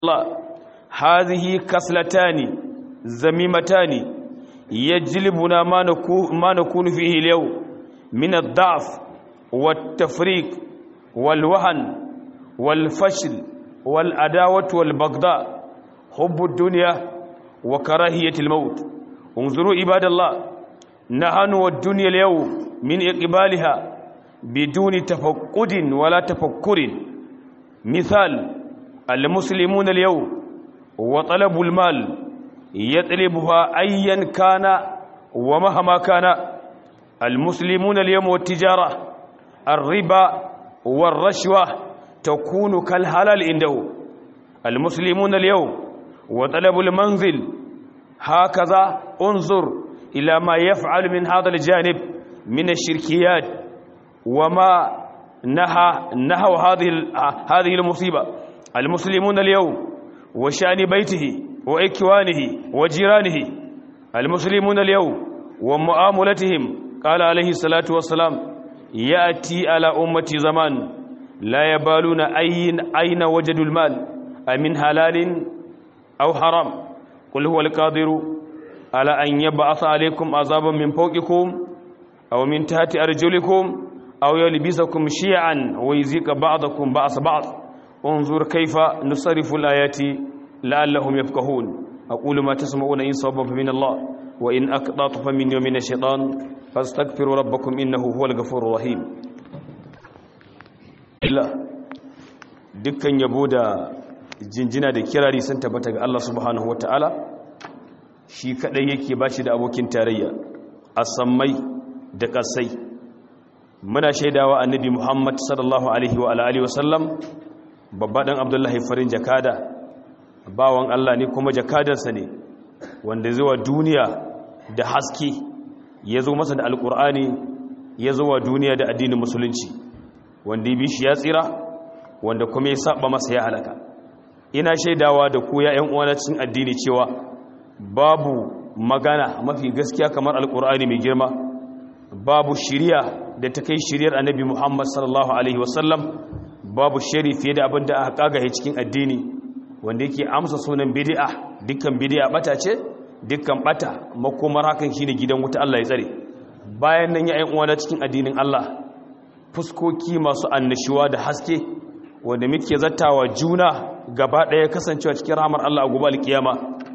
الله هذه كسلتان زميمتان يجلبنا ما نكون, ما نكون فيه اليوم من الضعف والتفريق والوهن والفشل والعداوة والبغضاء حب الدنيا وكراهية الموت انظروا عباد الله نحن والدنيا اليوم من إقبالها بدون تفقد ولا تفكر مثال المسلمون اليوم وطلب المال يطلبها أيا كان ومهما كان المسلمون اليوم والتجارة الربا والرشوة تكون كالحلال عنده المسلمون اليوم وطلب المنزل هكذا انظر إلى ما يفعل من هذا الجانب من الشركيات وما نهى نهوا هذه هذه المصيبة المسلمون اليوم وشأن بيته وإكوانه وجيرانه المسلمون اليوم ومعاملتهم قال عليه الصلاة والسلام يأتي على أمتي زمان لا يبالون أين, أين وجدوا المال أمن حلال أو حرام قل هو القادر على أن يبعث عليكم عذابا من فوقكم أو من تحت أرجلكم أو يلبسكم شيعا ويزيق بعضكم بعض بعض انظر كيف نصرف الآيات لعلهم يفقهون أقول ما تسمعون إن صبب من الله وإن أقطعت فمن يوم الشيطان فاستغفروا ربكم إنه هو الغفور الرحيم Allah dukkan yabo da jinjina da kirari sun tabbata ga Allah subhanahu wataala shi kadai yake bashi da abokin tarayya a sammai da kasai muna shaidawa annabi Muhammad sallallahu alaihi wa alihi wasallam babba dan Abdullahi farin jakada bawan Allah ne kuma jakadarsa ne wanda zuwa duniya da haske ya zo masa da alkur'ani ya zo wa duniya da addinin musulunci wanda ya bi shi ya tsira wanda kuma ya saba masa ya halaka ina shaidawa da ku ya ƴan uwana cikin addini cewa babu magana mafi gaskiya kamar alkur'ani mai girma babu shiriya da ta kai shiriyar annabi Muhammad sallallahu alaihi wasallam babu shari fiye da abin da aka kagaye cikin addini wanda yake amsa sunan bid'a dukkan bid'a bata ce dukkan bata makomar hakan shine gidan wuta Allah ya tsare bayan nan ya ƴan uwana cikin addinin Allah fuskoki masu annashuwa da haske wanda muke zattawa juna gaba ɗaya kasancewa cikin rahmar Allah a gobe alkiyama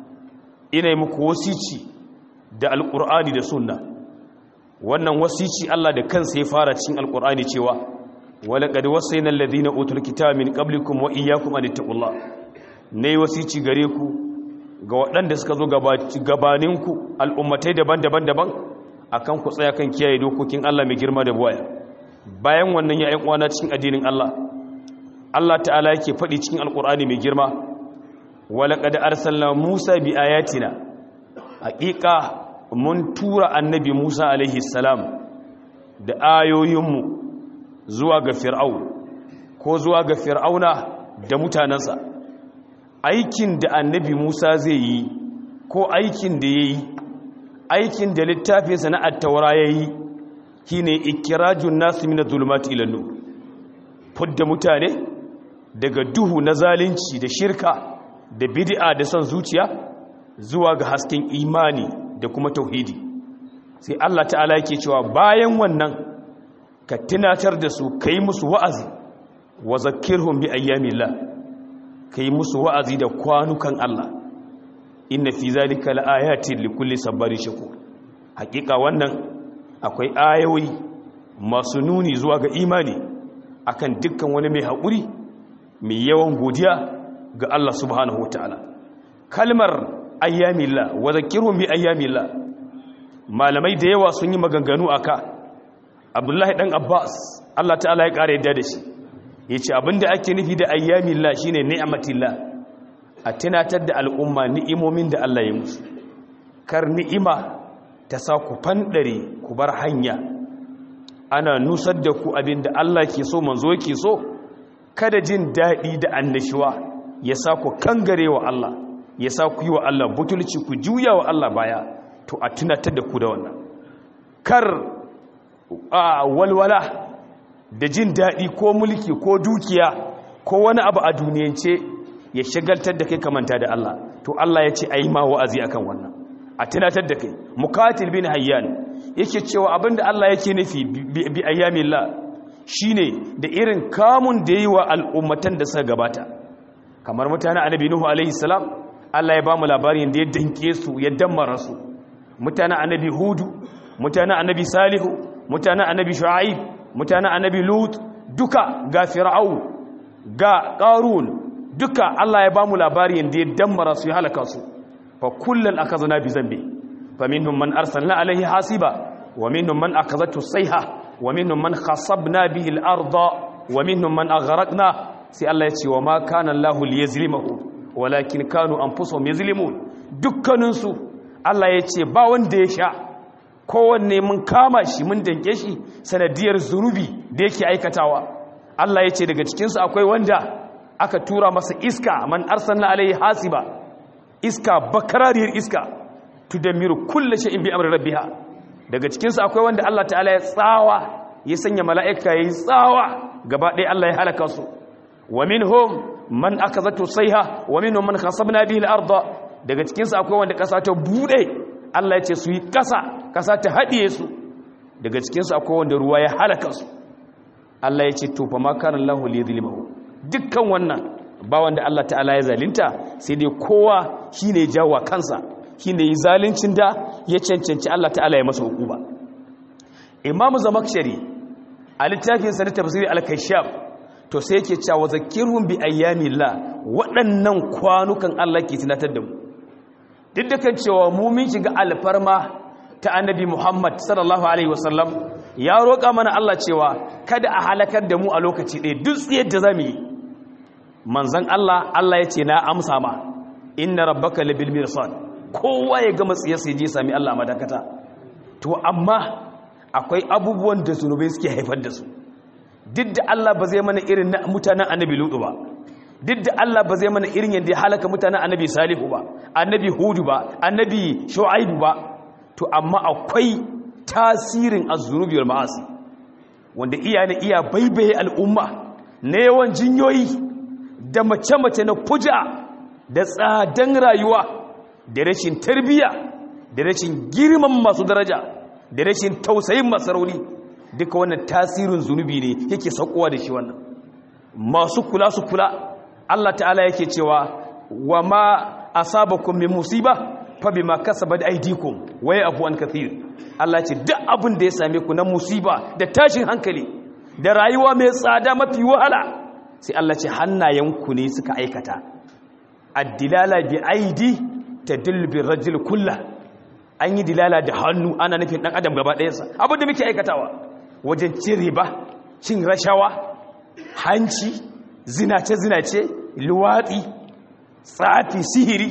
ina yi muku wasici da alkur'ani da sunna wannan wasici Allah da kansa ya fara cikin alkur'ani cewa walaqad wasayna alladhina utul kitaba min qablikum wa iyyakum an taqullah nayi wasici gare ku ga waɗanda suka zo gabaninku al'ummatai daban-daban daban akan ku tsaya kan kiyaye dokokin Allah mai girma da buwaya bayan wannan ya uwana cikin addinin Allah Allah ta'ala yake faɗi cikin alkur'ani mai girma walaqad arsalna Musa bi ayatina haƙiƙa mun tura annabi Musa alaihi salam da ayoyinmu zuwa ga fir'au ko zuwa ga fir'auna da mutanensa aikin da annabi Musa zai yi ko aikin da ya yi aikin da littafinsa na attaura ya yi shi ne ikirajun nasu mina zulmati ilannu fudda mutane daga duhu na zalunci da shirka da bid'a da son zuciya zuwa ga hasken imani da kuma tauhidi sai Allah ta'ala yake cewa bayan wannan ka tunatar da su kai musu wa'azi wa zakirhum bi ayyamillah kai musu wa'azi da kwanukan Allah inna fi zalika laayatin likulli sabarin shakur hakika wannan akwai ayoyi masu nuni zuwa ga imani akan dukkan wani mai haƙuri mai yawan godiya ga Allah subhanahu wataala kalmar ayyamillah wa zakirhum bi ayyamillah malamai da yawa sun yi maganganu aka abdullahi dan abbas Allah ta'ala ya ƙara yadda da shi yace abinda ake nufi da ayyamillah shine ni'matillah a tunatar da al'umma ni'imomin da Allah ya musu kar ni'ima ta sa ku fandare ku bar hanya ana nusar da ku abinda Allah ke so manzo ke so kada jin daɗi da annashuwa ya sa ku kangare wa Allah ya sa ku yi wa Allah butulci ku juya wa Allah baya to a tunatar da ku da wannan kar a walwala da jin daɗi ko mulki ko dukiya ko wani abu a duniyance ya shagaltar da kai kamanta da Allah to Allah ya ce a yi ma wa'azi akan wannan a tunatar da kai mukatil bin hayyan yake cewa abinda Allah yake nufi bi ayyamillah shine da irin kamun da yi wa al'ummatan da suka gabata kamar mutanen annabi nuhu alaihi salam Allah ya ba mu labarin da ya danke su ya dammara su mutanen annabi hudu mutanen annabi salihu mutanen annabi shu'aib mutanen annabi lut duka ga fir'au ga qarun duka Allah ya ba mu labarin da ya dammara su ya halaka su fa kullun akazna bi zambi faminhum man arsalna alaihi hasiba wa minhum man akazatu sayha wa minhum man khasabna bihi al-ardha wa minhum man aghraqna sai Allah ya ce wa ma kana Allahu liyazlimahu walakin kanu anfusuhum yazlimun dukkanin su Allah ya ce ba wanda ya sha kowanne mun kama shi mun danke shi sanadiyar zunubi da yake aikatawa Allah ya ce daga cikin su akwai wanda aka tura masa iska man arsalna alaihi hasiba iska bakarariyar iska tudammiru kullu shay'in bi amri rabbiha daga cikin su akwai wanda Allah ta'ala ya tsawa ya sanya mala'ika yayi tsawa gaba ɗaya Allah ya halaka su wa minhum man akazatu sayha wa minhum man khasabna bihi al-ardh daga cikin su akwai wanda kasa ta bude Allah ya ce su yi kasa kasa ta hadiye su daga cikin su akwai wanda ruwa ya halaka su Allah ya ce to fa ma kana Allahu li yuzlimahu dukkan wannan ba wanda Allah ta'ala ya zalinta sai dai kowa shine ya jawo kansa shine yi zalincin da ya cancanci Allah ta'ala ya masa hukuma Imam Zamakshari a littafin sa na tafsiri al-Kashaf to sai yake cewa zakirhum bi ayyamillah waɗannan kwanukan Allah ke tunatar da mu duk da kan cewa mu mun shiga alfarma ta annabi Muhammad sallallahu alaihi wasallam ya roƙa mana Allah cewa kada a halakar da mu a lokaci ɗaya duk tsiyar da zamu yi manzon Allah Allah ya ce na amsa ma inna rabbaka labil mirsad kowa ya gama tsiyar sai je sami Allah madakata to amma akwai abubuwan da zunubai suke haifar da su duk da Allah ba zai mana irin na mutanen annabi lutu ba duk da Allah ba zai mana irin yadda ya halaka mutanen annabi salihu ba annabi hudu ba annabi shu'aibu ba to amma akwai tasirin az-zunubi wal ma'asi wanda iya na iya baibaye al'umma na yawan jinyoyi da mace-mace na fuja da tsadan rayuwa da rashin tarbiyya da rashin girman masu daraja da rashin tausayin masarauni duka wannan tasirin zunubi ne yake saukowa da shi wannan masu kula su kula Allah ta'ala yake cewa wa ma asabakum min musiba fa bima kasabat aydikum wa ya'fu an kathir Allah ce duk abin da ya same ku na musiba da tashin hankali da rayuwa mai tsada mafi wahala sai Allah ce hannayenku ne suka aikata ad-dilala bi aidi tadullu bi rajul kullah an yi dilala da hannu ana nufin dan adam gaba ɗayansa abin da muke aikatawa wajen cin riba cin rashawa hanci zinace-zinace luwaɗi tsafi sihiri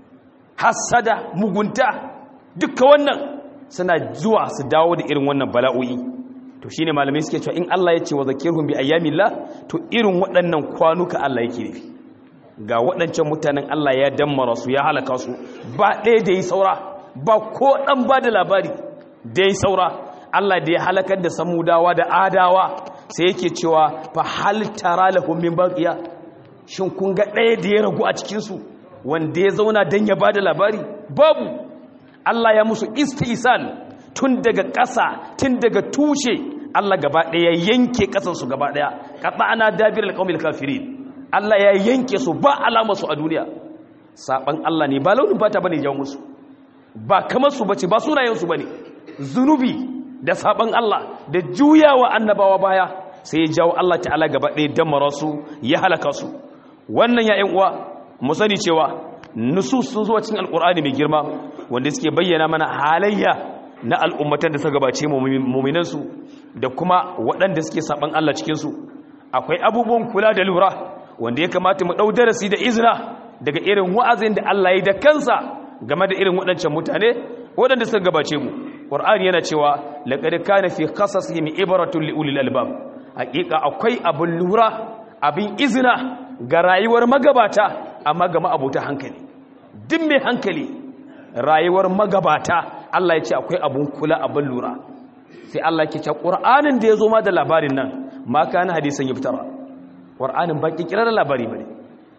hassada mugunta duka wannan suna zuwa su dawo da irin wannan bala'o'i to shine malamai suke cewa in Allah ya ce wa zakirhum bi ayyamillah to irin waɗannan kwanuka Allah yake nufi ga waɗancan mutanen Allah ya dammara su ya halaka su ba ɗaya da yi saura ba ko ɗan ba da labari da yi saura Allah da ya halakar da samudawa da adawa sai yake cewa fa hal tara lahum min baqiya shin kun ga ɗaya da ya ragu a cikin su wanda ya zauna dan ya bada labari babu Allah ya musu istisal tun daga ƙasa tun daga tushe Allah gaba ɗaya yanke ƙasar su gaba ɗaya qata'ana dabir alqawmil kafirin Allah ya yanke su ba alama su a duniya saban Allah ne ba launin fata bane jawo musu ba kamar su bace ba sunayen su bane zunubi da saban Allah da juyawa annabawa baya sai ya jawo Allah ta'ala gaba ɗaya damara su ya halaka su wannan ya ƴan uwa mu sani cewa nusus sun zuwa cikin alqur'ani mai girma wanda suke bayyana mana halayya na al'ummatan da suka gabace mu'minan su da kuma waɗanda suke saban Allah cikin su akwai abubuwan kula da lura wanda ya kamata mu ɗau darasi da izina daga irin wa'azin da Allah ya da kansa game da irin waɗancan mutane waɗanda suka gabace mu ƙwar'ani yana cewa laƙari kana fi kasasihim ibaratun li'ulil albab haƙiƙa akwai abin lura abin izina ga rayuwar magabata amma ga ma'abuta hankali duk mai hankali rayuwar magabata Allah ya ce akwai abin kula abin lura sai Allah ke ce ƙwar'anin da ya zo ma da labarin nan ma kana hadisan ya fitara ƙwar'anin ba ƙirƙirar labari ba ne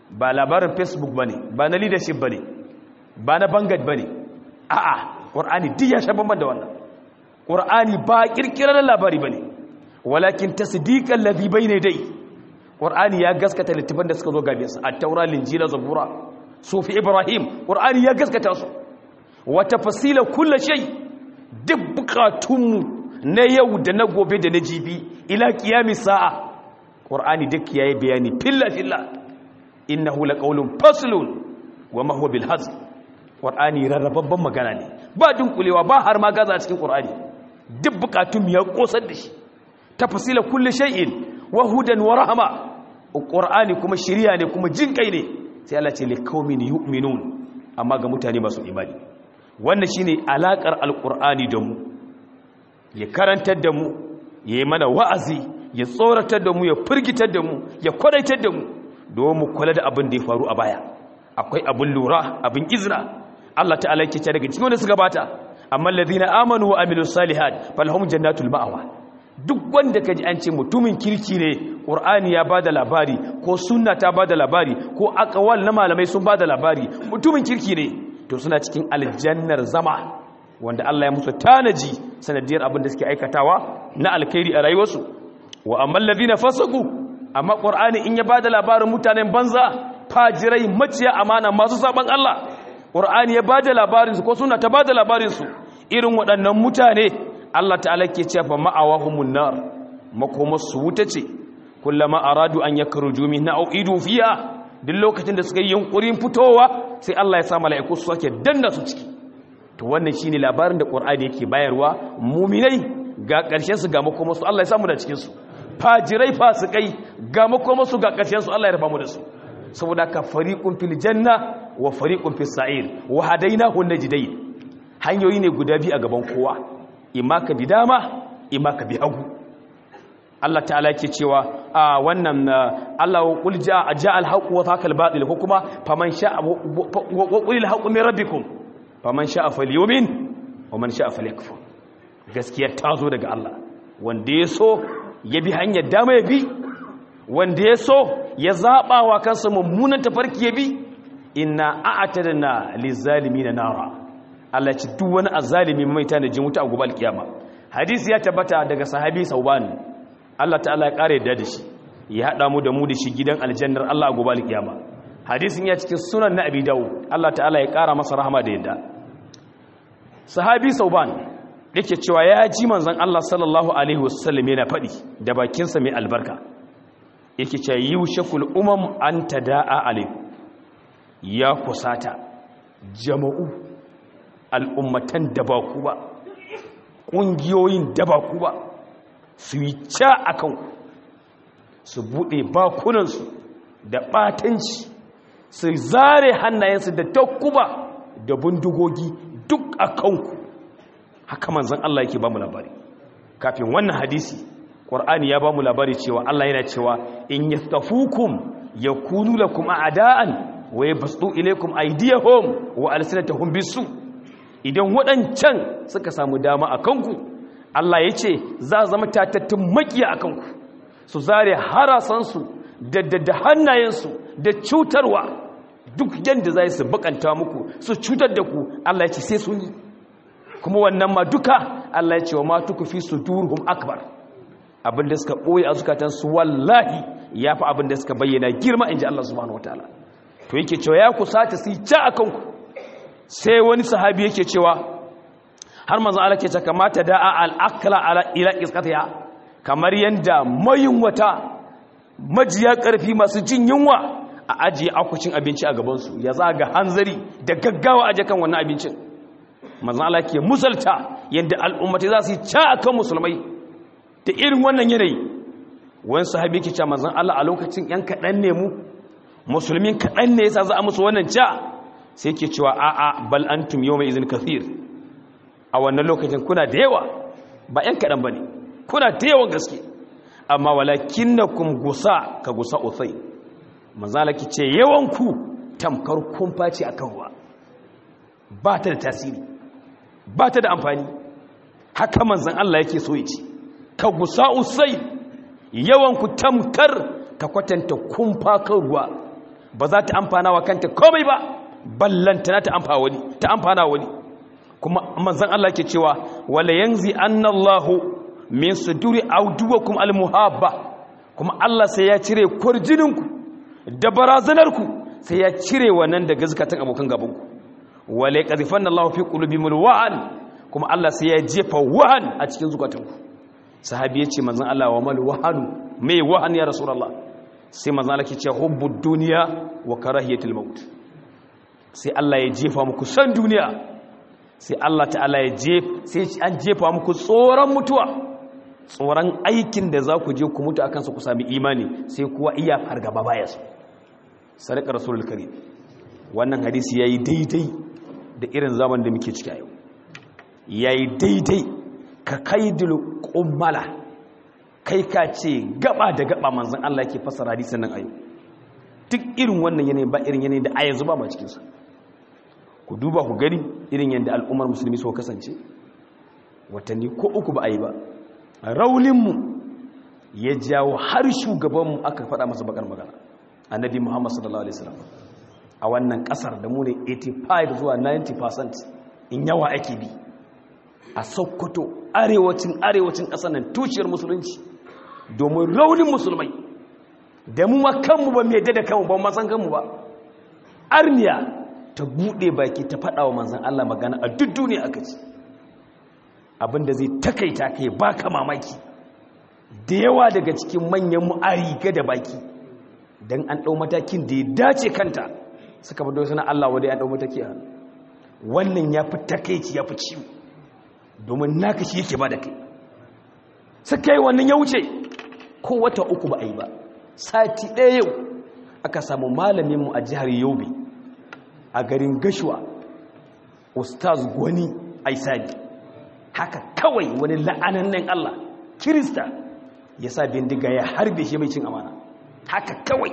ba labarin facebook bane ba na leadership bane ba na bangad bane a'a qur'ani duk ya sha bamban da wannan qur'ani ba kirkirar labari bane walakin tasdiqan ladhi bayna dai qur'ani ya gaskata littafan da suka zo gabe su at-taura linjila zabura sufi ibrahim qur'ani ya gaskata su wa tafsila kulli shay duk bukatunmu na yau da na gobe da na jibi ila qiyamis sa'a qur'ani duk yayi bayani filla filla innahu laqawlun faslun wa ma huwa bil hazl qur'ani rarrababban magana ne ba dunkulewa ba har ma gaza a cikin qur'ani duk bukatun ya kosar da shi tafsila kulli shay'in wa hudan wa rahma qur'ani kuma shiriya ne kuma jinkai ne sai Allah ce liqaumin yu'minun amma ga mutane masu imani wannan shine alakar alqur'ani da mu ya karantar da mu ya yi mana wa'azi ya tsoratar da mu ya firgitar da mu ya kwadaitar da mu domin mu kula da abin da ya faru a baya akwai abin lura abin izina Allah ta'ala yake ce daga cikin wanda suka bata amma alladhina amanu wa amilus salihat falahum jannatul ma'wa duk wanda kaji an ce mutumin kirki ne qur'ani ya bada labari ko sunna ta bada labari ko aqwal na malamai sun bada labari mutumin kirki ne to suna cikin aljannar zama wanda Allah ya musu tanaji sanadiyar abin da suke aikatawa na alkhairi a rayuwarsu wa amman ladina fasaku amma qur'ani in ya bada labarin mutanen banza fajirai maciya amana masu saban Allah qur'ani ya bada labarin su ko sunna ta bada labarin su irin waɗannan mutane Allah ta'ala ke cewa fa ma'awahumun nar makomarsu wuta ce kullama aradu an yakruju minha aw idu fiha duk lokacin da suka yi yunkurin fitowa sai Allah ya sa mala'iku su sake danna su ciki to wannan shine labarin da Qur'ani yake bayarwa mu'minai ga ƙarshen su ga makomarsu Allah ya samu da cikin su fajirai fasikai ga makomarsu ga ƙarshen su Allah ya raba mu da su saboda ka fariqun fil janna wa fariqun fis sa'ir wa hadainahu najdayn hanyoyi ne guda biyu a gaban kowa imma ka bi dama imma ka bi hagu Allah ta'ala yake cewa a wannan Allah wa qul ja'a ja'al haqqu wa thaqal batil ko kuma faman sha'a wa qul haqqu min rabbikum faman sha'a falyumin wa man sha'a falyakfur gaskiya ta zo daga Allah wanda ya so ya bi hanyar dama ya bi wanda ya so ya zaba wa kansa mummunan tafarki ya bi inna a'tadna lizalimin nara Allah ci duk wani azalimi mai tanajin wuta a gobe alkiyama hadisi ya tabbata daga sahabi sauban Allah ta'ala ya kare da shi ya hada mu da mu da shi gidan aljannar Allah a gobe alkiyama hadisin ya cikin sunan na abi dawud Allah ta'ala ya kara masa rahama da yadda sahabi sauban yake cewa ya ji manzon Allah sallallahu alaihi wasallam yana fadi da bakinsa mai albarka yake cewa yushakul umam an tada'a alaikum ya kusata jama'u al'ummatan da ba ku ba ƙungiyoyin da ba ku ba su yi ca a kanku su buɗe bakunansu da ɓatanci su zare hannayensu da takuba da bindigogi duk a kanku haka manzan Allah yake ba mu labari kafin wannan hadisi ƙwar'ani ya ba mu labari cewa Allah yana cewa in yastafukum yakunu lakum a'da'an wa yabsutu ilaykum aydiyahum wa alsinatahum bisu idan waɗancan suka samu dama a kanku Allah ya ce za a zama tatattun makiya a kanku su zare harasansu da da hannayensu da cutarwa duk yadda za su bakanta muku su cutar da ku Allah ya ce sai sun yi kuma wannan ma duka Allah ya ce wa ma tuku fi su durhum akbar abinda suka ɓoye a zukatansu wallahi ya fi abinda suka bayyana girma in ji Allah subhanahu wa ta'ala to yake cewa ya kusata su yi ca a kanku sai wani sahabi yake cewa har manzo Allah ke ta kamata da al-akla ala ila isqatiha kamar yanda mayin wata majiya karfi masu jin yunwa a ajiye akucin abinci a gaban su ya zaga hanzari da gaggawa aje kan wannan abincin manzo Allah ke musalta yanda al'ummati za su ci akan musulmai da irin wannan yanayi wani sahabi yake cewa manzo Allah a lokacin yan kadan ne mu musulmin kadan ne yasa za a musu wannan ca sai ke cewa a'a bal antum yawma izin kathir a wannan lokacin kuna da yawa ba yan kaɗan ba ne kuna da yawan gaske amma walakinnakum gusa ka gusa uthai manzala ki ce yawanku tamkar kumfa ce akan ruwa ba ta da tasiri ba ta da amfani haka manzan Allah yake so yace ka gusa usai yawanku tamkar ka kwatanta kumfa kan ruwa ba za ta amfana wa kanta komai ba ballantana ta amfana wani ta amfana wani kuma manzon Allah ke cewa wala yanzi annallahu min suduri awduwakum almuhabba kuma Allah sai ya cire kurjininku da barazanarku sai ya cire wannan daga zakatan abokan gabanku wala yaqdhifanna Allahu fi qulubihimul wa'an kuma Allah sai ya jefa wahan a cikin zukatanku sahabi ya ce manzan Allah wa mal wahanu mai wahan ya rasulullah sai manzan Allah ke ce hubbud duniya wa karahiyatul maut sai Allah ya jefa muku san duniya sai Allah ta'ala ya jef sai an jefa muku tsoron mutuwa tsoron aikin da za ku je ku mutu akan su ku sami imani sai kuwa iya fargaba baya su sadaka rasulul karim wannan hadisi yayi daidai da irin zaman da muke ciki a yau yayi daidai ka kaidul kummala kai ka ce gaba da gaba manzon Allah yake fasara hadisin nan ayo duk irin wannan yanayi ba irin yanayi da a yanzu ba ma cikin sa ku duba ku gani irin yadda al'ummar musulmi suka kasance watanni ko uku ba a yi ba raunin mu ya jawo har shugaban mu aka faɗa masa bakar magana annabi Muhammad sallallahu alaihi wasallam a wannan kasar da mu ne 85 zuwa 90% in yawa ake bi a sokoto arewacin arewacin ƙasar nan tushiyar musulunci domin raunin musulmai da mu ma kanmu ba mai da kanmu ba masan kanmu ba arniya ta buɗe baki ta faɗa wa manzan Allah magana a duk duniya aka ci abinda zai takaita kai baka mamaki da yawa daga cikin manyan mu a riga da baki don an ɗau matakin da ya dace kanta suka fi suna Allah wadai an ɗau mataki a wannan ya fi takaici ya fi ciwo domin naka shi yake ba da kai suka yi wannan ya wuce ko wata uku ba a yi ba sati ɗaya yau aka samu malaminmu a jihar yobe a garin gashuwa ustaz gwani aisadi haka kawai wani la'anannen allah kirista ya sa bindiga ya harbe shi mai cin amana haka kawai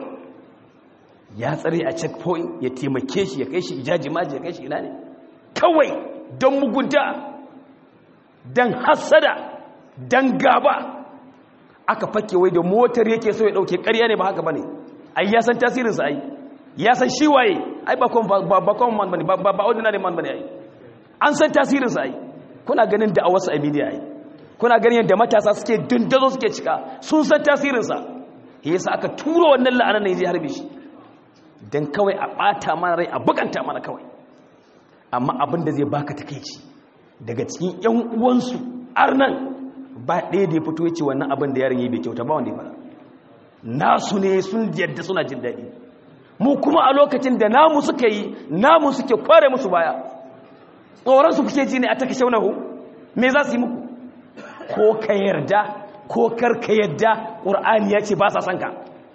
ya tsare a checkpoint ya taimake shi ya kai shi ijaji maji ya kai shi ina ne kawai don mugunta don hassada don gaba aka fake wai da motar yake so ya dauke ƙarya ne ba haka bane ai ya san tasirinsa ai ya san shi waye ai ba kon ba kon man bane ba ba ordinary man bane ai an san tasirinsa ai kuna ganin da a wasu a media ai kuna ganin yadda matasa suke dundazo suke cika sun san tasirinsa yasa aka turo wannan la'anar ne zai harbe shi dan kawai a bata mana rai a bukanta mana kawai amma abin da zai baka takeici daga cikin yan uwansu arnan ba ɗaya da ya fito ya ce wannan abin da yaron yi bai kyauta ba wanda ya fara nasu ne sun yadda suna jin daɗi mu kuma a lokacin da namu suka yi namu suke kware musu baya tsoron su kuke ji ne a taka shaunahu me za su yi muku ko ka yarda ko kar ka yarda ƙur'ani ya ce ba sa son ka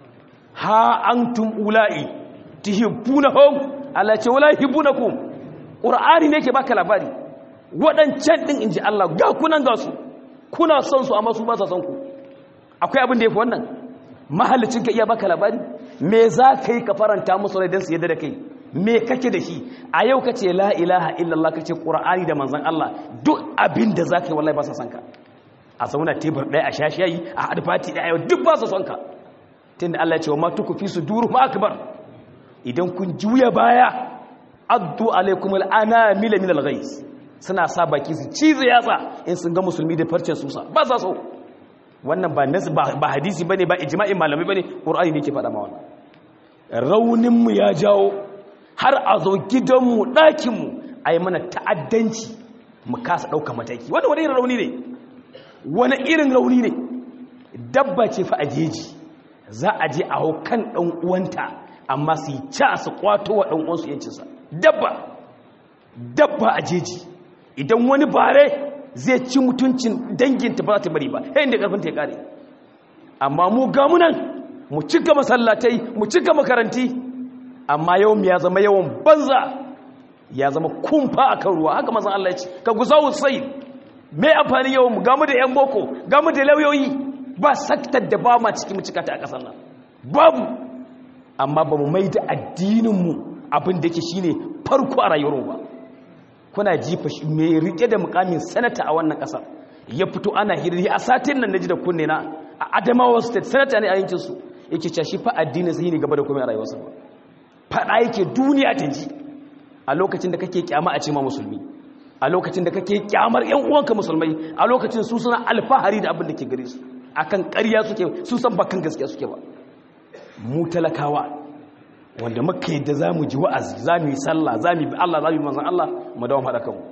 ha antum ula'i tuhibbunahum Allah ce wala yuhibbunakum ƙur'ani ne ke baka labari waɗancan ɗin inji Allah ga kunan ga su kuna son su amma su ba sa son ku akwai abin da ya fi wannan mahallicin ka iya baka labari me za ka yi ka faranta musu rai don su yadda da kai me kake da shi a yau ka ce la ilaha illallah ka ce ƙura'ani da manzan Allah duk abin da za ka yi wallahi ba sa son ka a zauna tebur ɗaya a shashiyayi a haɗu fati ɗaya yau duk ba sa son ka tunda Allah ya ce wa ma tuku fi su duru ma akbar idan kun juya baya addu alaikum al'anamila min al-ghais suna sa baki su cizo yatsa in sun ga musulmi da farcen susa ba sa so wannan ba nasu ba hadisi bane ba ijma'in malamai bane qur'ani ne ke faɗa ma wannan raunin mu ya jawo har a zo gidan mu ɗakin mu ayi mana ta'addanci mu kasa ɗauka mataki wannan wani irin rauni ne wani irin rauni ne dabba ce fa a jeji za a je a hau kan ɗan uwanta amma su yi ca su kwato wa ɗan uwansu yancinsa dabba dabba a jeji idan wani bare zai ci mutuncin danginta ba za ta bari ba yayin da karfin ta ya kare amma mu gamunan mu cika masallatai mu cika makaranti amma yawan ya zama yawan banza ya zama kumfa a kan ruwa haka mazan Allah ya ce ka guza sai me amfani yawan mu gamu da yan boko gamu da lauyoyi ba saktar da ba ma ciki mu cika ta a ƙasar nan babu amma ba mu mai da addininmu abin da yake shine farko a rayuwar ba kuna jifa mai rike da mukamin sanata a wannan kasar ya fito ana hirri a satin nan naji da kunne na a Adamawa state sanata ne a yankin su yake cewa shi fa addinin sai ne gaba da komai a rayuwarsa ba fada yake duniya ta ji a lokacin da kake kyama a ce ma musulmi a lokacin da kake kyamar yan uwanka musulmai a lokacin su suna alfahari da abin da ke gare su akan ƙarya suke su san bakan gaskiya suke ba mu talakawa wanda muka yadda za mu ji wa'azi za mu yi sallah za mu yi Allah za mu yi manzan Allah mu dawo haɗa kanmu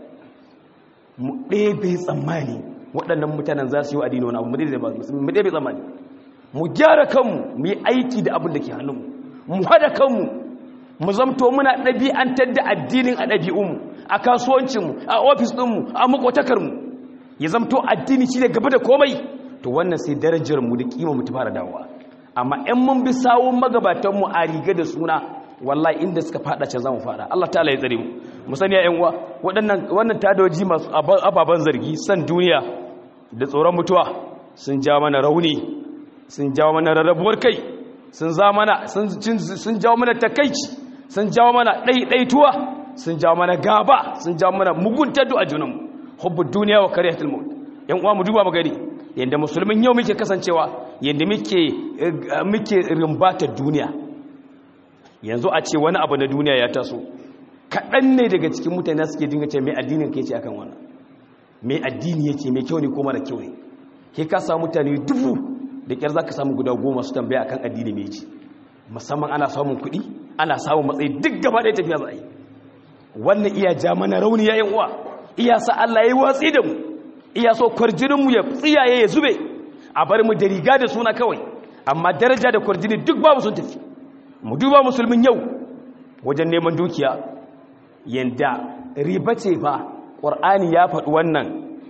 mu ɗaya bai tsammani waɗannan mutanen za su yi wa adini wani abu mu ɗaya bai tsammani mu gyara kanmu mu yi aiki da abin da ke hannunmu mu haɗa kanmu mu zamto muna ɗabi'antar da addinin a ɗabi'unmu a kasuwancinmu a ofis ɗinmu a makwatakar-mu ya zamto addini shi ne gaba da komai to wannan sai darajarmu da kima mu ta fara dawowa amma in mun bi sawun magabatanmu a riga da suna wallahi inda suka fada can za mu fada Allah ta'ala ya tsare mu mu sani ya uwa waɗannan wannan tadoji masu ababen zargi san duniya da tsoron mutuwa sun ja mana rauni sun jawo mana rarrabuwar kai sun za mana sun jawo mana takaici sun jawo mana ɗaiɗaituwa sun jawo mana gaba sun jawo mana muguntar a junanmu hubbu duniya wa kariyatul maut yan uwa mu duba mu gani yanda musulmin yau muke kasancewa yanda muke muke rimbata duniya yanzu a ce wani abu na duniya ya taso kaɗan ne daga cikin mutane suke dinga ce mai addinin ke ce akan wannan mai addini yake mai kyau ne ko mara kyau ne ke ka samu mutane dubu da kyar za ka samu guda goma su tambaya akan addini mai ci musamman ana samun kuɗi ana samun matsayi duk gaba ɗaya tafiya za a yi wannan iya ja mana rauni ya uwa iya sa Allah ya yi watsi da mu iya so kwarjininmu ya tsiyaye ya zube a bar mu da riga da suna kawai amma daraja da kwarjini duk babu sun tafi mu duba musulmin yau wajen neman dukiya yanda riba ce fa ƙwar'ani ya faɗi wannan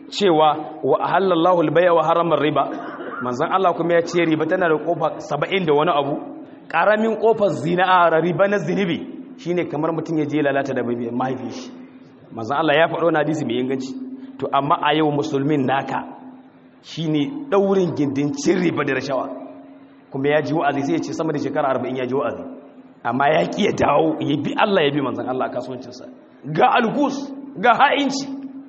cewa wa halallahu albaya wa haramar riba manzan Allah kuma ya ce riba tana da ƙofa saba'in da wani abu ƙaramin ƙofar zina a riba na zinibi shine kamar mutum ya je lalata da mahaifi shi manzan Allah ya faɗo na hadisi mai inganci to amma a yau musulmin naka shine ɗaurin gindin cin riba da rashawa kuma ya ji wa'azi sai ya ce sama da shekara arba'in ya ji wa'azi amma ya ƙi ya dawo ya bi Allah ya bi manzan Allah a kasuwancinsa ga algus ga ha'inci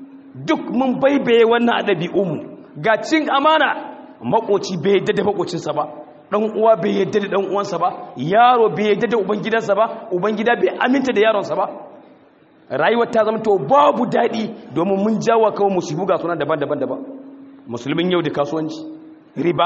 duk mun baibaye wannan a ɗabi'unmu ga cin amana makoci bai yadda da makocinsa ba ɗan uwa bai yadda da ɗan uwansa ba yaro bai yadda da ubangidansa ba ubangida bai aminta da yaronsa ba rayuwar ta zama to babu daɗi domin mun jawo kawai musibu ga suna daban-daban daban musulmin yau da kasuwanci riba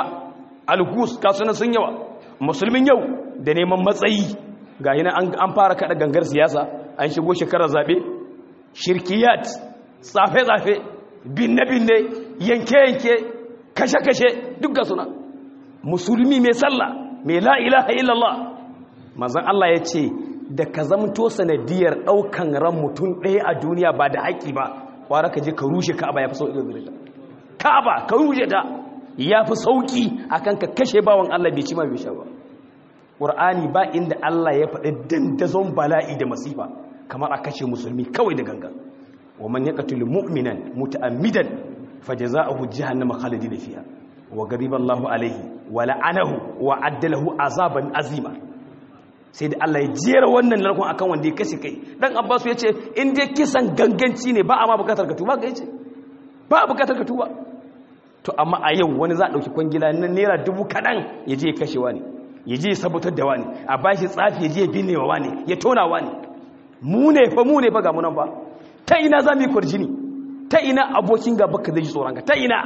algus kasuwanin sun yawa musulmin yau da neman matsayi ga yana an fara kada gangar siyasa an shigo shekarar zaɓe shirkiyat tsafe-tsafe binne-binne yanke-yanke kashe-kashe duk ga suna musulmi mai sallah mai la'ilaha illallah mazan Allah ya ce da ka zamto sanadiyar ɗaukan ran mutum ɗaya a duniya ba da haƙi ba ƙwara ka je ka rushe ka'aba ya fi sauƙi da ka'aba ka rushe ta ya fi sauƙi a kan ka kashe bawan Allah bai ci ma bai sha ba ƙur'ani ba inda Allah ya faɗi dandazon bala'i da masifa kamar a kashe musulmi kawai da ganga wa man yaqtul mu'minan muta'ammidan fajaza'uhu jahannama khalidin fiha wa ghadiba Allahu alayhi wa la'anahu wa addalahu azaban azima sai da Allah ya jera wannan narkon akan wanda ya kashe kai dan Abbas ya ce in dai kisan ganganci ne ba a ma bukatar ka tuba ga yace ba a bukatar ka tuba to amma a yau wani za a dauki kwangila na naira dubu kadan ya je ya kashe wani ya je ya sabutar da wani a bashi tsafi ya je ya binne wa wani ya tona wani mu ne fa mu ne fa ga mu nan fa ta ina za mu yi kwarjini ta ina abokin gaba ka zai ji tsoron ka ta ina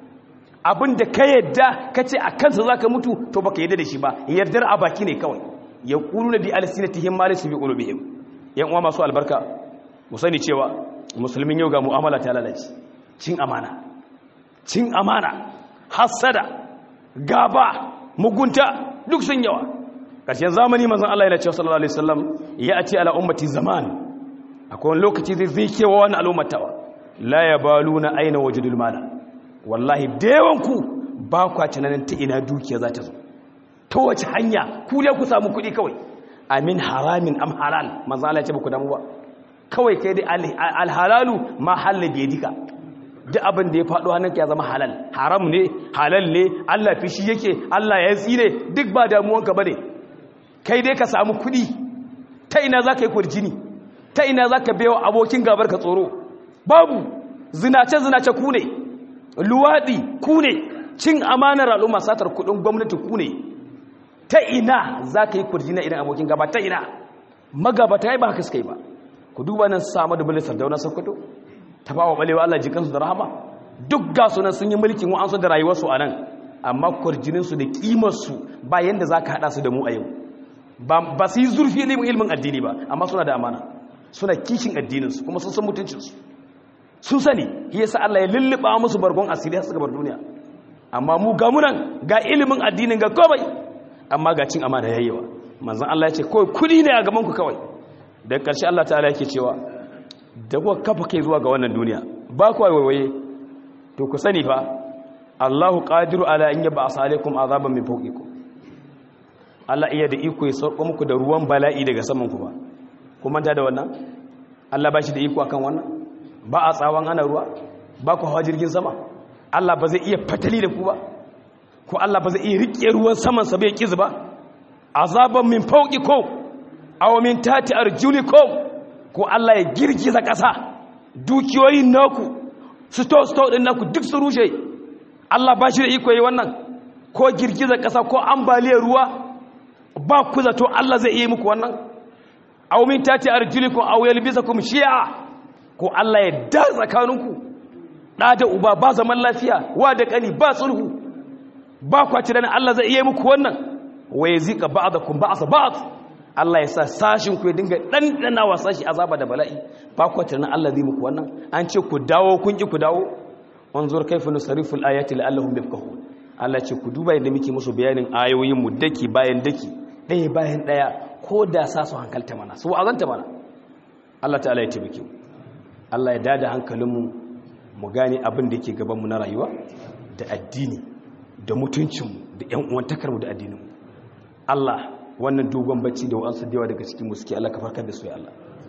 abin da ka yadda ka ce a kansa za ka mutu to baka yadda da shi ba yardar a baki ne kawai ya ƙuru na bi alisinatihim ma laysa bi qulubihim yan uwa masu albarka mu sani cewa musulmin yau ga mu'amala ta lalace cin amana cin amana hasada gaba mugunta duk sun yawa ƙarshen zamani manzon Allah yana cewa sallallahu alaihi wasallam ya ati ala ummati zaman akwai wani lokaci zai zai kewa wani al'ummatawa la yabaluna aina wajidul mala wallahi da yawan ku ba kwa tunanin ta ina dukiya za ta zo ta wace hanya ku dai ku samu kuɗi kawai amin haramin am halal manzo Allah ya ce ba ku damu ba kawai kai dai alhalalu ma halal bi yadika duk abin da ya faɗo hannunka ya zama halal haram ne halal ne Allah fishi yake Allah ya tsire duk ba damuwanka bane kai dai ka samu kuɗi ta ina za ka yi kurjini ta ina za ka bewa abokin gabar ka tsoro babu zinace zinace ku ne luwaɗi ku ne cin amanar al'umma satar kuɗin gwamnati ku ne ta ina za ka yi kurjina idan abokin gaba ta ina magabata ya ba haka suka yi ba ku duba nan samu da bilisar dauna sokoto ta ba wa balewa Allah jikansu da rahama duk ga sunan sun yi mulkin wa'ansu da rayuwarsu a nan amma kwarjininsu da ƙimarsu ba yadda za ka haɗa su da mu a yau ba su yi zurfi ilimin addini ba amma suna da amana suna kishin addininsu kuma sun san mutuncinsu sun sani yasa Allah ya lulluɓa musu bargon asiri har suka bar duniya amma mu ga munan ga ilimin addinin ga komai amma ga cin amana yayyawa manzon Allah ya ce kawai kudi ne a gaban ku kawai da ƙarshe Allah ta'ala yake cewa da kuka kafa kai zuwa ga wannan duniya ba ku waiwaye to ku sani fa Allahu qadiru ala an yab'asa alaikum azaban min fawqikum Allah iya da iko ya sauko muku da ruwan bala'i daga saman ku ba ku manta da wannan Allah ba shi da iko akan wannan ba a tsawon ana ruwa ba ku hawa jirgin sama Allah ba zai iya fatali da ku ba ko Allah ba zai iya rike ruwan saman sa bai kizu ba azaban min fawqikum aw min tati arjulikum ko Allah ya girgiza ƙasa dukiyoyin naku sto sto din naku duk su rushe Allah ba shi da iko yi wannan ko girgiza ƙasa ko ambaliyar ruwa ba ku zato Allah zai iya muku wannan aw min tati arjulikum aw yalbisakum shi'a ko Allah ya da tsakaninku da da uba ba zaman lafiya wa da kani ba sulhu ba ku ci Allah zai iya muku wannan wa yazika ba'dakum ba'sa ba'd Allah ya sa sashin ku ya dinga dandana wa sashi azaba da bala'i ba ku ci Allah zai muku wannan an ce ku dawo kun ki ku dawo wanzur kaifa nusarrifu al-ayati la'allahum yafqahun Allah ce ku duba yadda muke musu bayanin ayoyin mu daki bayan daki ɗaya bayan ɗaya ko da sa su hankalta mana su azanta mana Allah ta'ala ya taimake mu Allah ya dada hankalinmu mu gane abin da yake gaban mu na rayuwa da addini da mutuncinmu da ƴan uwantakarmu da addininmu Allah wannan dogon bacci da wa'ansu da yawa daga cikin mu suke Allah ka farkar da su ya Allah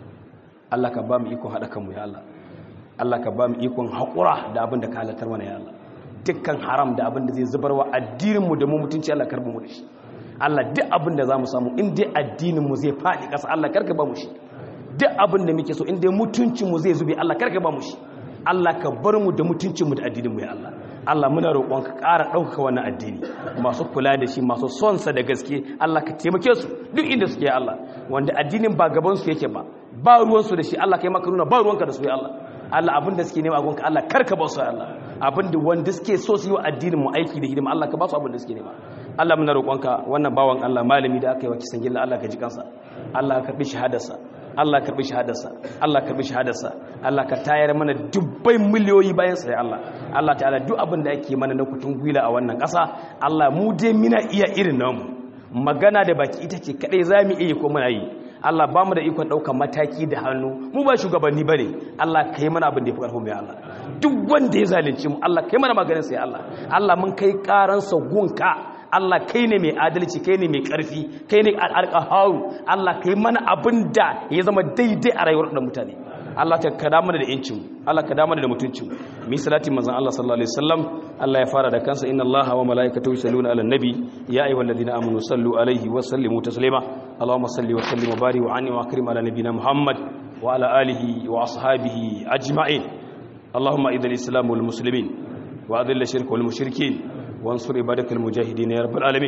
Allah ka ba mu ikon haɗa kanmu ya Allah Allah ka ba mu ikon haƙura da abin da ka halatar mana ya Allah dukkan haram da abin da zai zubarwa addininmu da mu mutunci Allah karbi mu da shi Allah duk abin da za mu samu in dai addininmu zai faɗi ƙasa Allah karka ba mu shi duk abin da muke so in dai mutuncinmu zai zube Allah karka ba mu shi Allah ka bar mu da mutuncinmu da addininmu ya Allah Allah muna roƙon ka ƙara ɗaukaka wannan addini masu kula da shi masu son sa da gaske Allah ka taimake su duk inda suke ya Allah wanda addinin ba gaban su yake ba ba ruwan su da shi Allah kai maka nuna ba ruwanka da su ya Allah Allah abinda suke nema a gonka Allah karka ba su ya Allah abinda wanda suke so su yi wa addinin mu aiki da hidima Allah ka ba su abinda suke nema Allah muna roƙonka wannan bawan Allah malami da aka yi wa kisan gilla Allah ka ji kansa Allah ka karbi shahadarsa Allah karbi shahadarsa Allah karbi shahadarsa Allah ka tayar mana dubbai miliyoyi bayan sa ya Allah Allah ta'ala duk abin da ake mana na kutun gwila a wannan ƙasa Allah mu dai muna iya irin namu magana da baki ita ce kadai zamu iya ko muna yi Allah ba mu da ikon ɗaukar mataki da hannu mu ba shugabanni ba ne Allah ka yi mana abin da ya fi ƙarfin mai Allah duk wanda ya zalunci mu Allah ka yi mana maganin sai Allah Allah mun kai ƙaransa gunka Allah kai ne mai adalci kai ne mai ƙarfi kai ne alƙaharu Allah ka yi mana abin da ya zama daidai a rayuwar da mutane Allah ka kada mana da yancin Allah ka da mana da mutuncin mi salati manzon Allah sallallahu alaihi wasallam Allah ya fara da kansa inna Allaha wa malaikatahu yusalluna ala nabi ya ayyuhalladhina amanu sallu alaihi wa sallimu taslima Allahumma salli wa sallim wa barik wa anni wa akrim ala nabiyyina Muhammad wa ala alihi wa ashabihi ajma'in Allahumma idil islam wal muslimin wa adil shirk wal mushrikin وانصر عبادك المجاهدين يا رب العالمين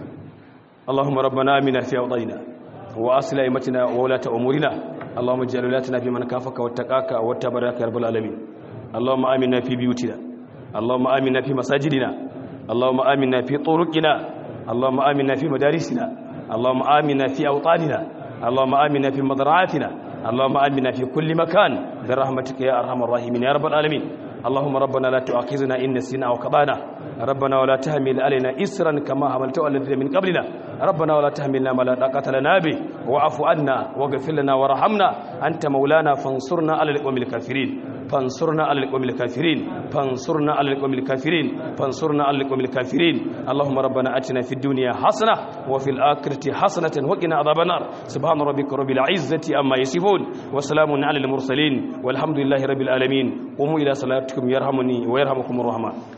اللهم ربنا آمنا في أوضينا وأصل أئمتنا وولاة أمورنا اللهم اجعل ولاتنا في من كافك واتقاك واتبرك يا رب العالمين اللهم آمنا في بيوتنا اللهم آمنا في مساجدنا اللهم آمنا في طرقنا اللهم آمنا في مدارسنا اللهم آمنا في أوطاننا اللهم آمنا في مزرعاتنا اللهم آمنا في كل مكان برحمتك يا أرحم الراحمين يا رب العالمين اللهم ربنا لا تؤاخذنا إن نسينا أو كبانا ربنا ولا تحمل علينا إسرا كما حملته على الذين من قبلنا ربنا ولا تحملنا ما لا طاقة لنا به واعف عنا واغفر لنا وارحمنا أنت مولانا فانصرنا على القوم الكافرين فانصرنا على القوم الكافرين فانصرنا على القوم الكافرين فانصرنا على القوم الكافرين اللهم ربنا أتنا في الدنيا حسنة وفي الآخرة حسنة وقنا عذاب النار سبحان ربك رب العزة أما يصفون وسلام على المرسلين والحمد لله رب العالمين قوموا إلى صلاتكم يرحمني ويرحمكم الرحمن